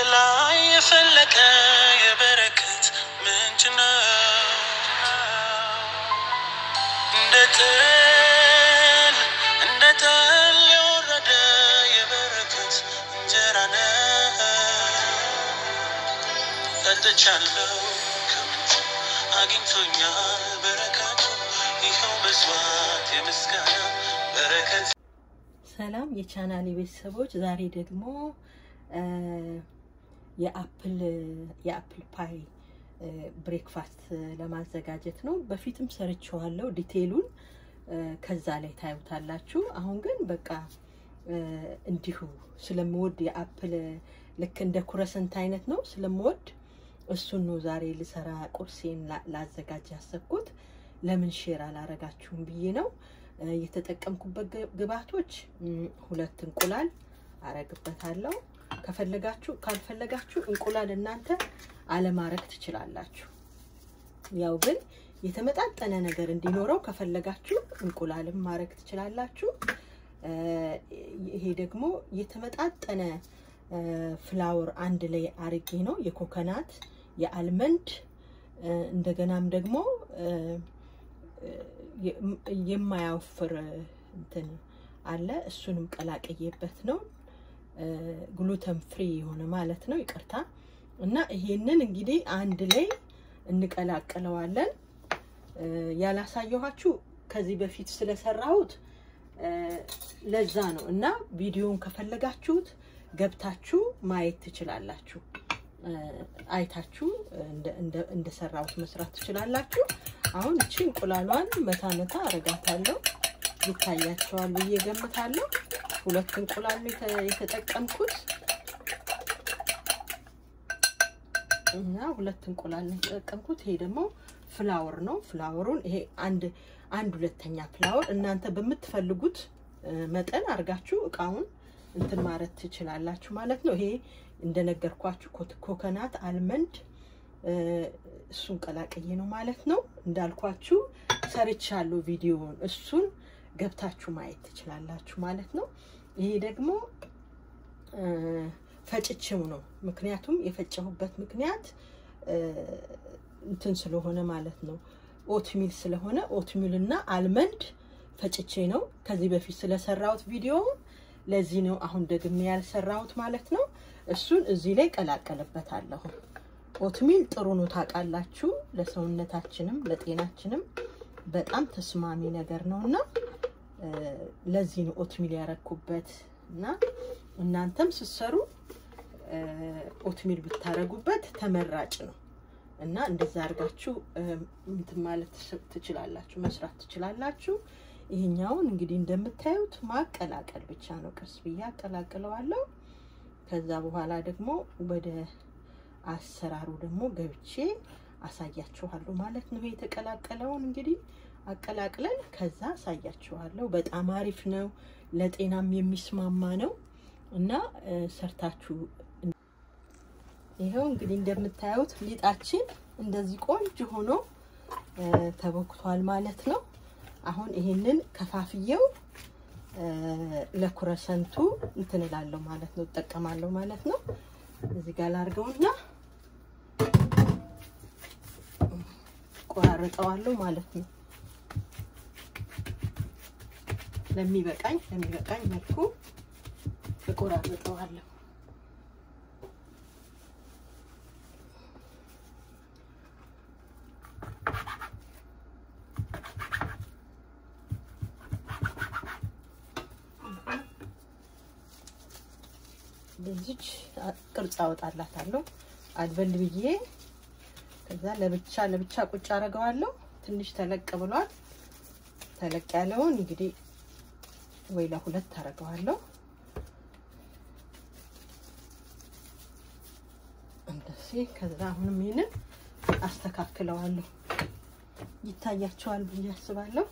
ከላይ የፈለቀ የበረከት ምንጭ ነው። እንደ ጥል እንደ ጠል የወረደ የበረከት እንጀራ ነው። ጠጥቻለሁ ከምንጩ አግኝቶኛል በረከቱ ይኸው መስዋዕት የምስጋና በረከት ሰላም የቻናሌ ቤተሰቦች፣ ዛሬ ደግሞ የአፕል የአፕል ፓይ ብሬክፋስት ለማዘጋጀት ነው። በፊትም ሰርቼዋለሁ ዲቴይሉን ከዛ ላይ ታዩታላችሁ። አሁን ግን በቃ እንዲሁ ስለምወድ የአፕል ልክ እንደ ኩረሰንት አይነት ነው ስለምወድ እሱን ነው ዛሬ ልሰራ ቁርሴን ላዘጋጅ ያሰብኩት። ለምን ሼር አላረጋችሁም ብዬ ነው። የተጠቀምኩበት ግብአቶች ሁለት እንቁላል አረግበታለሁ። ከፈለጋችሁ ካልፈለጋችሁ እንቁላል እናንተ አለማረግ ትችላላችሁ። ያው ግን የተመጣጠነ ነገር እንዲኖረው ከፈለጋችሁ እንቁላልም ማረግ ትችላላችሁ። ይሄ ደግሞ የተመጣጠነ ፍላወር አንድ ላይ አርጌ ነው የኮኮናት የአልመንድ እንደገናም ደግሞ የማያወፍር እንትን አለ እሱንም ቀላቅዬበት ነው ግሉተን ፍሪ የሆነ ማለት ነው። ይቅርታ እና ይሄንን እንግዲህ አንድ ላይ እንቀላቅለዋለን። ያላሳየኋችሁ ከዚህ በፊት ስለሰራሁት ለዛ ነው እና ቪዲዮን ከፈለጋችሁት ገብታችሁ ማየት ትችላላችሁ። አይታችሁ እንደሰራሁት መስራት ትችላላችሁ። አሁን እቺ እንቁላሏን መታ መታ አረጋታለሁ። ይታያቸዋል ብዬ ገምታለሁ። ሁለት እንቁላል ነው የተጠቀምኩት እና ሁለት እንቁላል ነው የተጠቀምኩት። ይሄ ደግሞ ፍላወር ነው። ፍላወሩን ይሄ አንድ አንድ ሁለተኛ ፍላወር እናንተ በምትፈልጉት መጠን አድርጋችሁ እቃውን እንትን ማለት ትችላላችሁ ማለት ነው። ይሄ እንደነገርኳችሁ ኮኮናት አልመንድ እሱን ቀላቅዬ ነው ማለት ነው። እንዳልኳችሁ ሰርቻለሁ ቪዲዮውን፣ እሱን ገብታችሁ ማየት ትችላላችሁ ማለት ነው። ይሄ ደግሞ ፈጭቼው ነው። ምክንያቱም የፈጨሁበት ምክንያት እንትን ስለሆነ ማለት ነው። ኦትሚል ስለሆነ ኦትሚል እና አልመንድ ፈጭቼ ነው ከዚህ በፊት ስለሰራሁት ቪዲዮ ለዚህ ነው አሁን ደግሜ ያልሰራሁት ማለት ነው። እሱን እዚህ ላይ ቀላቀልበታለሁ። ኦትሚል ጥሩ ነው ታውቃላችሁ፣ ለሰውነታችንም ለጤናችንም በጣም ተስማሚ ነገር ነው እና ለዚህ ነው ኦትሚል ያረኩበት እና እናንተም ስትሰሩ ኦትሚል ብታረጉበት ተመራጭ ነው እና እንደዛ አድርጋችሁ እንትን ማለት ትችላላችሁ፣ መስራት ትችላላችሁ። ይሄኛውን እንግዲህ እንደምታዩት ማቀላቀል ብቻ ነው። ቀስ ብዬ አቀላቅለዋለሁ። ከዛ በኋላ ደግሞ ወደ አሰራሩ ደግሞ ገብቼ አሳያችኋለሁ ማለት ነው። የተቀላቀለውን እንግዲህ አቀላቅለን ከዛ አሳያችኋለሁ። በጣም አሪፍ ነው፣ ለጤናም የሚስማማ ነው እና ሰርታችሁ ይኸው እንግዲህ እንደምታዩት ሊጣችን እንደዚህ ቆንጆ ሆኖ ተቦክቷል ማለት ነው። አሁን ይሄንን ከፋፍየው ለኩረሰንቱ እንትን እላለሁ ማለት ነው፣ እጠቀማለሁ ማለት ነው። እዚህ ጋር ላድርገውና ቆራርጠዋለሁ ማለት ነው። ለሚበቃኝ ለሚበቃኝ መልኩ እቆራርጠዋለሁ። በዚች ቅርጽ አወጣላታለሁ አድበል ብዬ ከዛ ለብቻ ለብቻ ቁጭ አደርገዋለሁ። ትንሽ ተለቅ ብሏል። ተለቅ ያለውን እንግዲህ ወይ ለሁለት አደርገዋለሁ። እንደዚህ ከዛ አሁንም ይሄንን አስተካክለዋለሁ። ይታያቸዋል ብዬ አስባለሁ።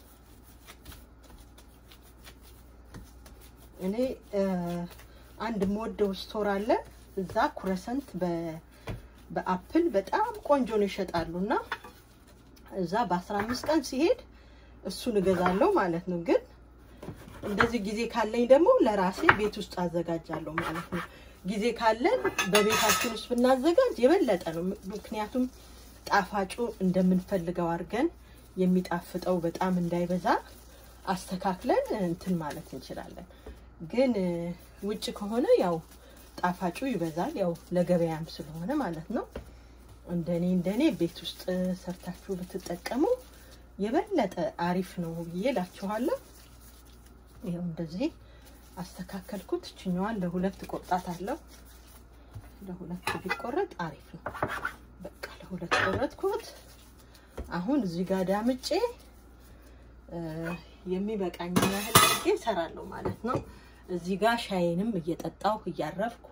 እኔ አንድ የምወደው ስቶር አለ እዛ ኩረሰንት በአፕል በጣም ቆንጆ ነው ይሸጣሉ እና እዛ በአስራ አምስት ቀን ሲሄድ እሱን እገዛለሁ ማለት ነው። ግን እንደዚህ ጊዜ ካለኝ ደግሞ ለራሴ ቤት ውስጥ አዘጋጃለሁ ማለት ነው። ጊዜ ካለን በቤታችን ውስጥ ብናዘጋጅ የበለጠ ነው። ምክንያቱም ጣፋጩ እንደምንፈልገው አድርገን የሚጣፍጠው በጣም እንዳይበዛ አስተካክለን እንትን ማለት እንችላለን። ግን ውጭ ከሆነ ያው ጣፋጩ ይበዛል፣ ያው ለገበያም ስለሆነ ማለት ነው። እንደኔ እንደኔ ቤት ውስጥ ሰርታችሁ ብትጠቀሙ የበለጠ አሪፍ ነው ብዬ እላችኋለሁ። ይኸው እንደዚህ አስተካከልኩት። ችኛዋን ለሁለት ቆርጣት አለው። ለሁለት ቢቆረጥ አሪፍ ነው። በቃ ለሁለት ቆረጥኩት። አሁን እዚህ ጋር ዳምጬ የሚበቃኝ ያህል አድርጌ እሰራለሁ ማለት ነው። እዚህ ጋር ሻይንም እየጠጣሁ እያረፍኩ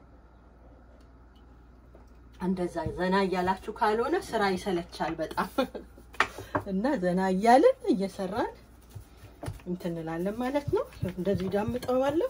እንደዛ ዘና እያላችሁ ካልሆነ ስራ ይሰለቻል በጣም እና ዘና እያልን እየሰራን እንትን እንላለን ማለት ነው። እንደዚህ ዳምጠዋለሁ።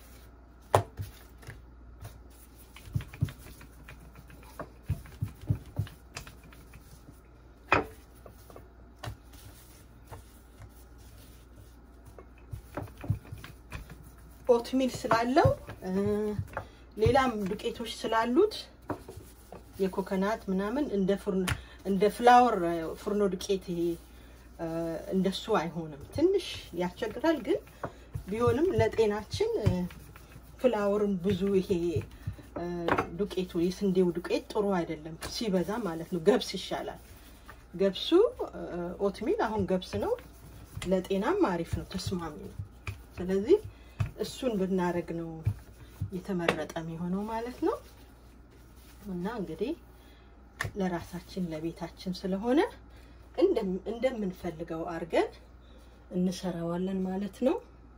ኦትሚል ስላለው ሌላም ዱቄቶች ስላሉት የኮኮናት ምናምን እንደ ፍርኖ እንደ ፍላወር ፍርኖ ዱቄት ይሄ እንደሱ አይሆንም። ትንሽ ያስቸግራል፣ ግን ቢሆንም ለጤናችን ፍላወርን ብዙ ይሄ ዱቄቱ የስንዴው ዱቄት ጥሩ አይደለም ሲበዛ ማለት ነው። ገብስ ይሻላል። ገብሱ ኦትሚል አሁን ገብስ ነው፣ ለጤናም አሪፍ ነው፣ ተስማሚ ነው። ስለዚህ እሱን ብናደርግ ነው የተመረጠ የሚሆነው ማለት ነው። እና እንግዲህ ለራሳችን ለቤታችን ስለሆነ እንደምንፈልገው አድርገን እንሰራዋለን ማለት ነው።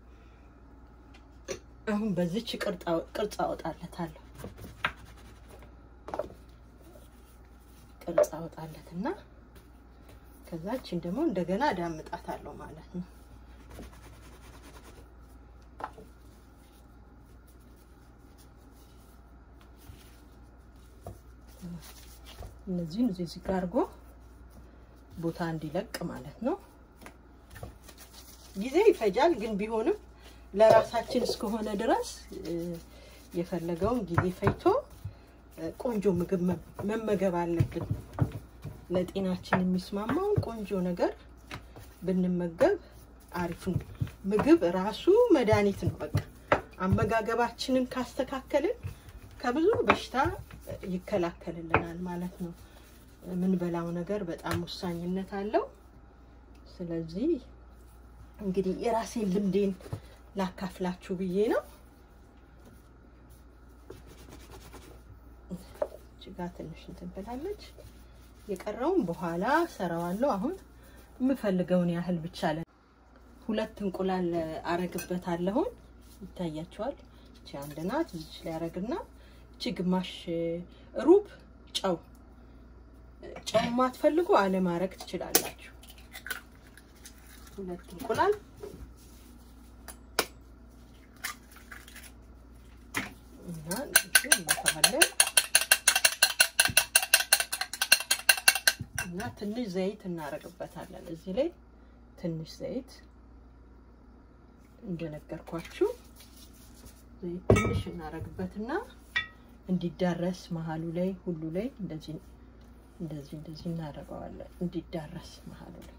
አሁን በዚች ቅርጽ አወጣለታለሁ። ቅርጽ አወጣለትና ከዛችን ደግሞ እንደገና ዳምጣታለሁ ማለት ነው። እነዚህን እዚህ እዚህ ጋር አድርጎ ቦታ እንዲለቅ ማለት ነው። ጊዜ ይፈጃል፣ ግን ቢሆንም ለራሳችን እስከሆነ ድረስ የፈለገውን ጊዜ ፈጅቶ ቆንጆ ምግብ መመገብ አለብን። ለጤናችን የሚስማማውን ቆንጆ ነገር ብንመገብ አሪፍ ነው። ምግብ ራሱ መድኃኒት ነው። በቃ አመጋገባችንን ካስተካከልን ከብዙ በሽታ ይከላከልልናል ማለት ነው። የምንበላው ነገር በጣም ወሳኝነት አለው። ስለዚህ እንግዲህ የራሴን ልምዴን ላካፍላችሁ ብዬ ነው። እጅጋ ትንሽ እንትን ብላለች። የቀረውን በኋላ ሰራዋለሁ። አሁን የምፈልገውን ያህል ብቻ ለ ሁለት እንቁላል አረግበታለሁን። ይታያቸዋል። እቺ አንድ ናት። እዚች ላይ አረግና እቺ ግማሽ ሩብ ጨው ጨው ማትፈልጉ አለማረግ ትችላላችሁ። ሁለት እንቁላል እና እንመታለን እና ትንሽ ዘይት እናረግበታለን። እዚህ ላይ ትንሽ ዘይት እንደነገርኳችሁ ዘይት ትንሽ እናረግበትና እንዲዳረስ መሀሉ ላይ ሁሉ ላይ እንደዚህ እንደዚህ እንደዚህ እናደርገዋለን እንዲዳረስ መሀሉ ላይ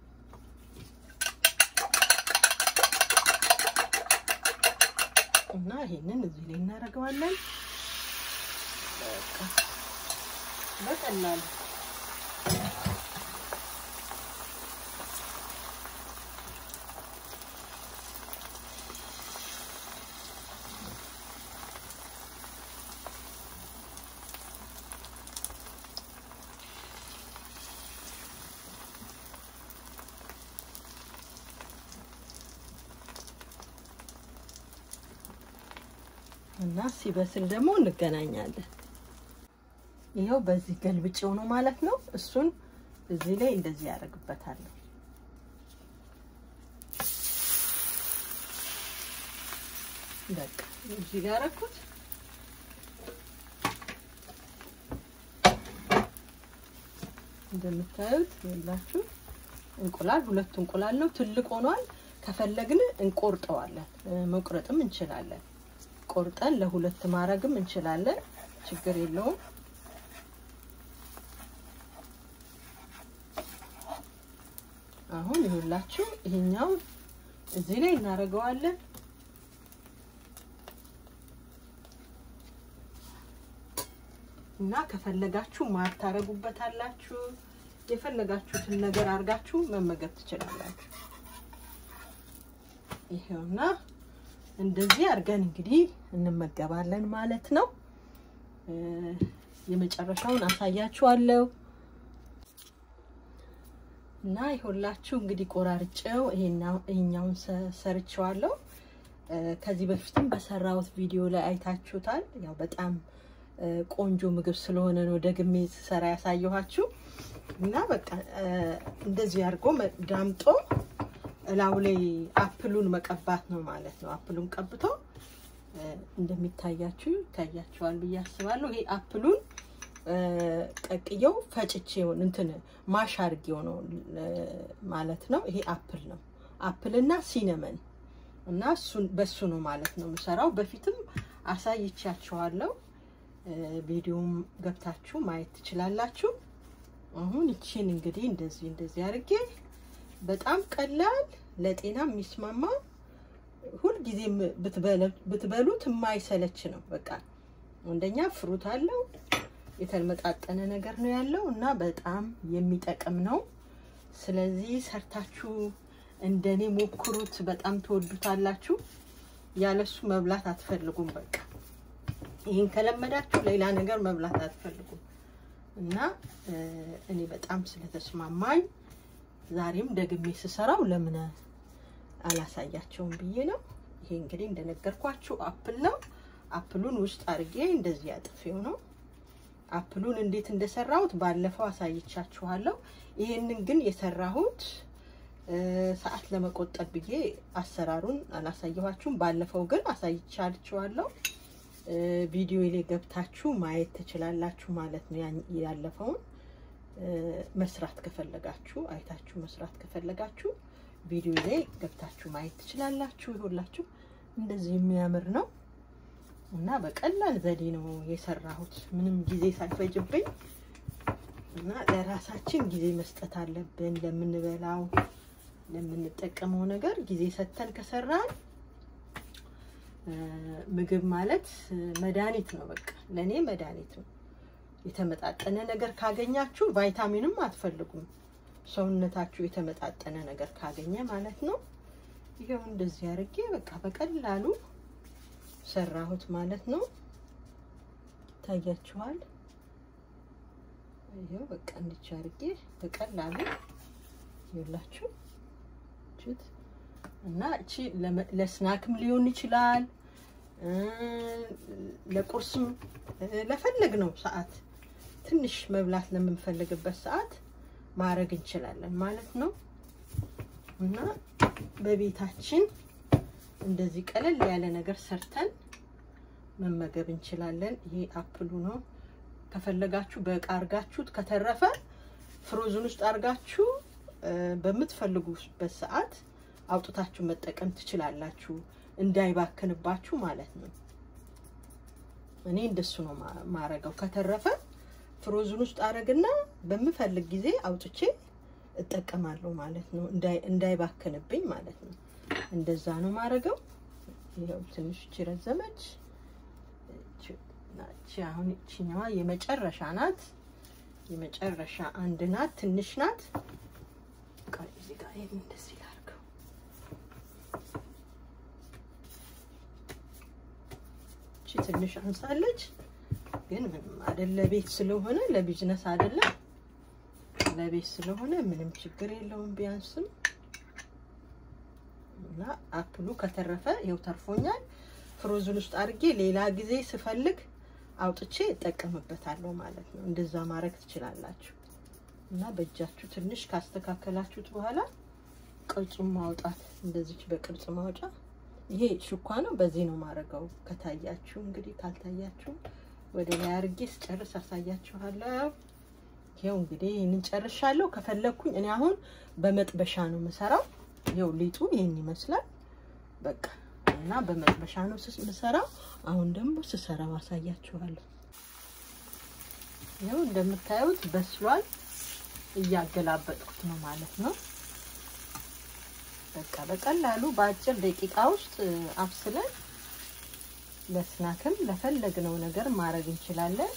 እና ይሄንን እዚህ ላይ እናደርገዋለን። በቃ በቀላሉ እና ሲበስል ደግሞ እንገናኛለን። ይኸው በዚህ ገልብጬው ነው ማለት ነው። እሱን እዚህ ላይ እንደዚህ ያደርግበታለሁ። በቃ እዚህ ጋር አደረኩት። እንደምታዩት ይላችሁ እንቁላል ሁለት እንቁላል ነው። ትልቅ ሆኗል። ከፈለግን እንቆርጠዋለን፣ መቁረጥም እንችላለን። ቆርጠን ለሁለት ማድረግም እንችላለን። ችግር የለውም። አሁን ይሁላችሁ ይሄኛው እዚህ ላይ እናደርገዋለን። እና ከፈለጋችሁ ማር ታረጉበታላችሁ። የፈለጋችሁትን ነገር አድርጋችሁ መመገብ ትችላላችሁ። ይሄውና እንደዚህ አድርገን እንግዲህ እንመገባለን ማለት ነው። የመጨረሻውን አሳያችኋለሁ እና ይኸውላችሁ እንግዲህ ቆራርጬው ይሄኛውን ሰርቼዋለሁ። ከዚህ በፊትም በሰራሁት ቪዲዮ ላይ አይታችሁታል። ያው በጣም ቆንጆ ምግብ ስለሆነ ነው ደግሜ ስሰራ ያሳየኋችሁ እና በቃ እንደዚህ አድርጎ ዳምጦ እላው ላይ አፕሉን መቀባት ነው ማለት ነው። አፕሉን ቀብቶ እንደሚታያችሁ ይታያችኋል ብዬ አስባለሁ። ይሄ አፕሉን ቀቅየው ፈጭቼው እንትን ማሽ አድርጌው ነው ማለት ነው። ይሄ አፕል ነው። አፕልና ሲነመን እና እሱን በሱ ነው ማለት ነው የምሰራው። በፊትም አሳይቻችኋለሁ። ቪዲዮም ገብታችሁ ማየት ትችላላችሁ። አሁን ይቺን እንግዲህ እንደዚህ እንደዚህ አድርጌ በጣም ቀላል ለጤና የሚስማማ ሁልጊዜም ብትበሉት የማይሰለች ነው። በቃ አንደኛ ፍሩት አለው የተመጣጠነ ነገር ነው ያለው እና በጣም የሚጠቅም ነው። ስለዚህ ሰርታችሁ እንደኔ ሞክሩት። በጣም ትወዱታላችሁ። ያለሱ መብላት አትፈልጉም። በቃ ይህን ከለመዳችሁ ሌላ ነገር መብላት አትፈልጉም እና እኔ በጣም ስለተስማማኝ ዛሬም ደግሜ ስሰራው ለምን አላሳያቸውም ብዬ ነው። ይሄ እንግዲህ እንደነገርኳችሁ አፕል ነው። አፕሉን ውስጥ አድርጌ እንደዚህ አጥፌው ነው። አፕሉን እንዴት እንደሰራሁት ባለፈው አሳይቻችኋለሁ። ይሄንን ግን የሰራሁት ሰዓት ለመቆጠብ ብዬ አሰራሩን አላሳየኋችሁም። ባለፈው ግን አሳይቻችኋለሁ። ቪዲዮ ላይ ገብታችሁ ማየት ትችላላችሁ ማለት ነው። ያለፈውን መስራት ከፈለጋችሁ አይታችሁ መስራት ከፈለጋችሁ ቪዲዮ ላይ ገብታችሁ ማየት ትችላላችሁ። ይሁላችሁ እንደዚህ የሚያምር ነው እና በቀላል ዘዴ ነው የሰራሁት ምንም ጊዜ ሳይፈጅብኝ እና ለራሳችን ጊዜ መስጠት አለብን። ለምንበላው ለምንጠቀመው ነገር ጊዜ ሰጥተን ከሰራን ምግብ ማለት መድኃኒት ነው። በቃ ለእኔ መድኃኒት ነው። የተመጣጠነ ነገር ካገኛችሁ ቫይታሚንም አትፈልጉም። ሰውነታችሁ የተመጣጠነ ነገር ካገኘ ማለት ነው። ይሄው እንደዚህ አድርጌ በቃ በቀላሉ ሰራሁት ማለት ነው። ይታያችኋል። ይሄው በቃ እንድቻ አድርጌ በቀላሉ ይላችሁ እና እቺ ለስናክም ሊሆን ይችላል፣ ለቁርስም ለፈለግነው ሰዓት ትንሽ መብላት ለምንፈልግበት ሰዓት ማድረግ እንችላለን ማለት ነው። እና በቤታችን እንደዚህ ቀለል ያለ ነገር ሰርተን መመገብ እንችላለን። ይሄ አፕሉ ነው። ከፈለጋችሁ በእቃ አርጋችሁት ከተረፈ ፍሮዝን ውስጥ አርጋችሁ በምትፈልጉበት ሰዓት አውጥታችሁ መጠቀም ትችላላችሁ፣ እንዳይባክንባችሁ ማለት ነው። እኔ እንደሱ ነው ማረገው። ከተረፈ ፍሮዝን ውስጥ አረግና በምፈልግ ጊዜ አውጥቼ እጠቀማለሁ ማለት ነው፣ እንዳይባክንብኝ ማለት ነው። እንደዛ ነው ማረገው። ይኸው ትንሽ እቺ ረዘመች። እቺ አሁን እቺኛዋ የመጨረሻ ናት። የመጨረሻ አንድ ናት፣ ትንሽ ናት። ቃል እዚህ ጋር ይሄን እንደዚህ ላድርገው። እቺ ትንሽ አንሳለች፣ ግን ምንም አይደለ። ለቤት ስለሆነ ለቢዝነስ አይደለም፣ ለቤት ስለሆነ ምንም ችግር የለውም ቢያንስም እና አፕሉ ከተረፈ ይኸው ተርፎኛል። ፍሮዝን ውስጥ አድርጌ ሌላ ጊዜ ስፈልግ አውጥቼ እጠቀምበታለሁ ማለት ነው። እንደዛ ማድረግ ትችላላችሁ። እና በእጃችሁ ትንሽ ካስተካከላችሁት በኋላ ቅርጹን ማውጣት እንደዚች በቅርጽ ማውጫ። ይሄ ሹኳ ነው። በዚህ ነው ማድረገው። ከታያችሁ እንግዲህ ካልታያችሁ ወደ ላይ አድርጌ ስጨርስ አሳያችኋለሁ። ይኸው እንግዲህ ይህንን ጨርሻለሁ። ከፈለግኩኝ እኔ አሁን በመጥበሻ ነው የምሰራው። ይኸው ሊጡ ይህን ይመስላል። በቃ እና በመጥበሻ ነው የምሰራው። አሁን ደግሞ ስሰራው አሳያችኋለሁ። ይኸው እንደምታዩት በስሏል። እያገላበጥኩት ነው ማለት ነው። በቃ በቀላሉ በአጭር ደቂቃ ውስጥ አብስለን ለስናክም ለፈለግነው ነገር ማድረግ እንችላለን።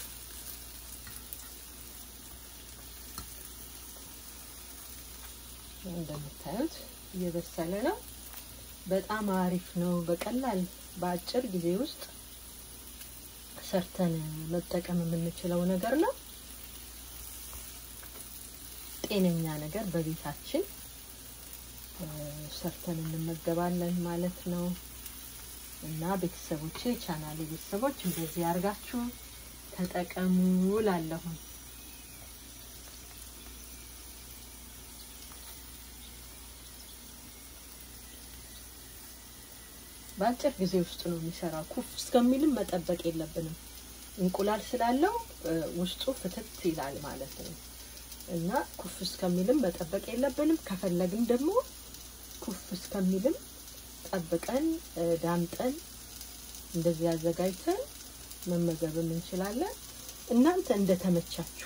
እንደምታዩት እየበሰለ ነው። በጣም አሪፍ ነው። በቀላል በአጭር ጊዜ ውስጥ ሰርተን መጠቀም የምንችለው ነገር ነው። ጤነኛ ነገር በቤታችን ሰርተን እንመገባለን ማለት ነው። እና ቤተሰቦቼ ቻናሌ ቤተሰቦች እንደዚህ አድርጋችሁ ተጠቀሙ ላለሁን በአጭር ጊዜ ውስጥ ነው የሚሰራው። ኩፍ እስከሚልም መጠበቅ የለብንም። እንቁላል ስላለው ውስጡ ፍትት ይላል ማለት ነው እና ኩፍ እስከሚልም መጠበቅ የለብንም። ከፈለግን ደግሞ ኩፍ እስከሚልም ጠብቀን ዳምጠን እንደዚህ አዘጋጅተን መመገብም እንችላለን። እናንተ እንደተመቻችሁ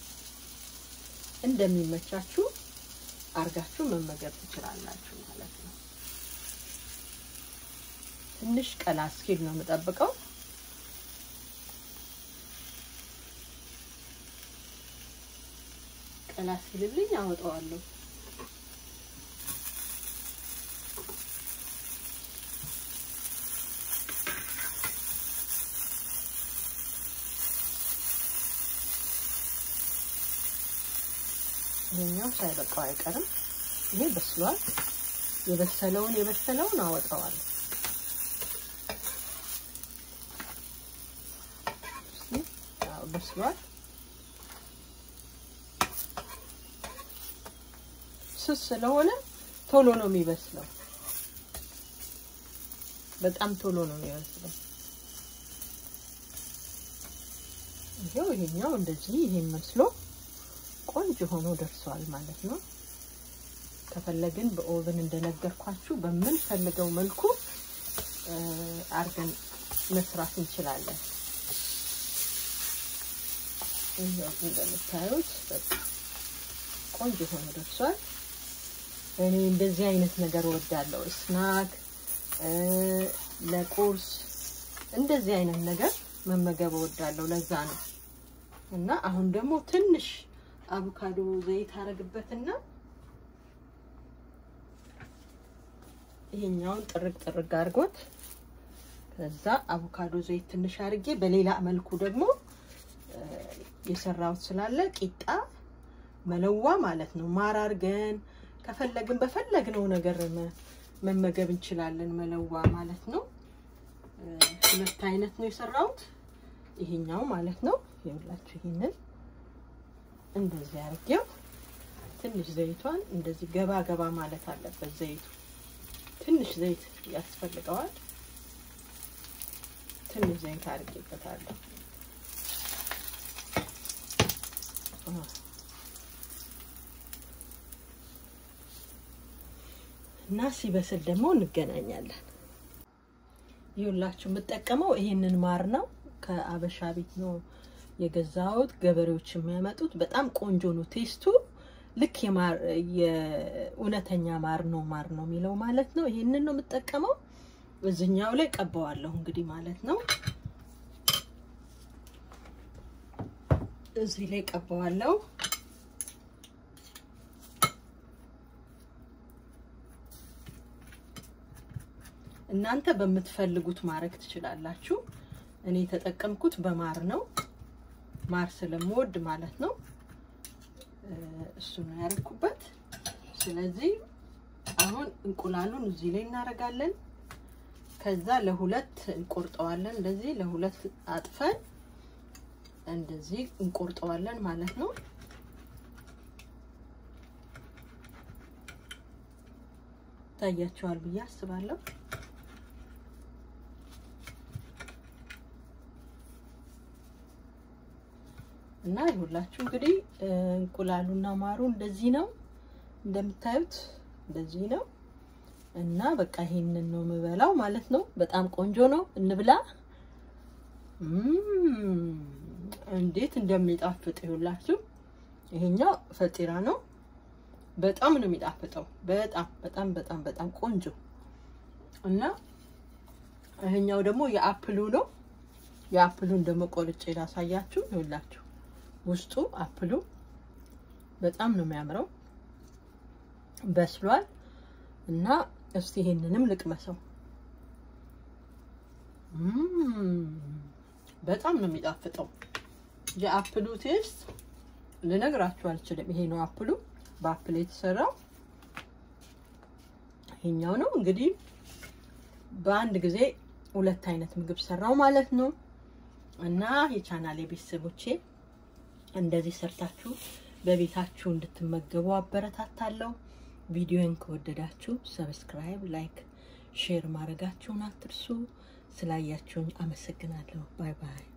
እንደሚመቻችሁ አርጋችሁ መመገብ ትችላላችሁ ማለት ነው። ትንሽ ቀላ እስኪል ነው የምጠብቀው። ቀላ እስኪልልኝ አወጣዋለሁ። ይሄኛው ሳይበቃው አይቀርም። ይሄ በስሏል። የበሰለውን የበሰለውን አወጣዋለሁ። በስሏል። ስስ ስለሆነ ቶሎ ነው የሚበስለው። በጣም ቶሎ ነው የሚበስለው። ይሄው ይሄኛው እንደዚህ ይሄን መስሎ ቆንጆ ሆኖ ደርሷል ማለት ነው። ከፈለግን በኦቨን እንደነገርኳችሁ በምንፈልገው መልኩ አርገን መስራት እንችላለን። እንደምታዩት ቆንጆ ሆኖ ደርሷል። እኔ እንደዚህ አይነት ነገር እወዳለሁ። ስናክ ለቁርስ እንደዚህ አይነት ነገር መመገብ እወዳለሁ። ለዛ ነው እና አሁን ደግሞ ትንሽ አቮካዶ ዘይት አረግበትና ይሄኛውን ጥርግ ጥርግ አድርጎት ከዛ አቮካዶ ዘይት ትንሽ አድርጌ በሌላ መልኩ ደግሞ የሰራሁት ስላለ ቂጣ መለዋ ማለት ነው። ማር አድርገን ከፈለግን በፈለግነው ነገር መመገብ እንችላለን። መለዋ ማለት ነው። ሁለት አይነት ነው የሰራሁት። ይሄኛው ማለት ነው። ይኸውላችሁ ይሄንን እንደዚህ አድርጌው ትንሽ ዘይቷን እንደዚህ ገባ ገባ ማለት አለበት። ዘይቱ ትንሽ ዘይት ያስፈልገዋል። ትንሽ ዘይት አድርጌበታለሁ። እና ሲበስል ደግሞ እንገናኛለን። ይኸውላችሁ የምጠቀመው ይሄንን ማር ነው። ከአበሻ ቤት ነው የገዛሁት። ገበሬዎች የሚያመጡት በጣም ቆንጆ ነው ቴስቱ። ልክ የማር የእውነተኛ ማር ነው ማር ነው የሚለው ማለት ነው። ይሄንን ነው የምጠቀመው። እዚኛው ላይ ቀባዋለሁ እንግዲህ ማለት ነው። እዚህ ላይ ቀባዋለሁ። እናንተ በምትፈልጉት ማድረግ ትችላላችሁ። እኔ የተጠቀምኩት በማር ነው። ማር ስለምወድ ማለት ነው። እሱ ነው ያደረኩበት። ስለዚህ አሁን እንቁላሉን እዚህ ላይ እናደርጋለን። ከዛ ለሁለት እንቆርጠዋለን። እንደዚህ ለሁለት አጥፈን እንደዚህ እንቆርጠዋለን ማለት ነው። ታያቸዋል ብዬ አስባለሁ። እና ይሁላችሁ እንግዲህ እንቁላሉና ማሩ እንደዚህ ነው እንደምታዩት፣ እንደዚህ ነው። እና በቃ ይሄንን ነው የምበላው ማለት ነው። በጣም ቆንጆ ነው። እንብላ። እንዴት እንደሚጣፍጥ ይሁላችሁ። ይሄኛው ፈጢራ ነው። በጣም ነው የሚጣፍጠው። በጣም በጣም በጣም በጣም ቆንጆ እና ይሄኛው ደግሞ የአፕሉ ነው። የአፕሉን ደግሞ ቆርጬ ላሳያችሁ። ይኸውላችሁ ውስጡ አፕሉ በጣም ነው የሚያምረው፣ በስሏል። እና እስቲ ይሄንንም ልቅመሰው። በጣም ነው የሚጣፍጠው። የአፕሉ ቴስት ልነግራችሁ አልችልም። ይሄ ነው አፕሉ፣ በአፕል የተሰራው ይሄኛው ነው። እንግዲህ በአንድ ጊዜ ሁለት አይነት ምግብ ሰራው ማለት ነው። እና የቻናሌ ቤተሰቦቼ እንደዚህ ሰርታችሁ በቤታችሁ እንድትመገቡ አበረታታለሁ። ቪዲዮን ከወደዳችሁ ሰብስክራይብ፣ ላይክ፣ ሼር ማድረጋችሁን አትርሱ። ስላያችሁኝ አመሰግናለሁ። ባይ ባይ።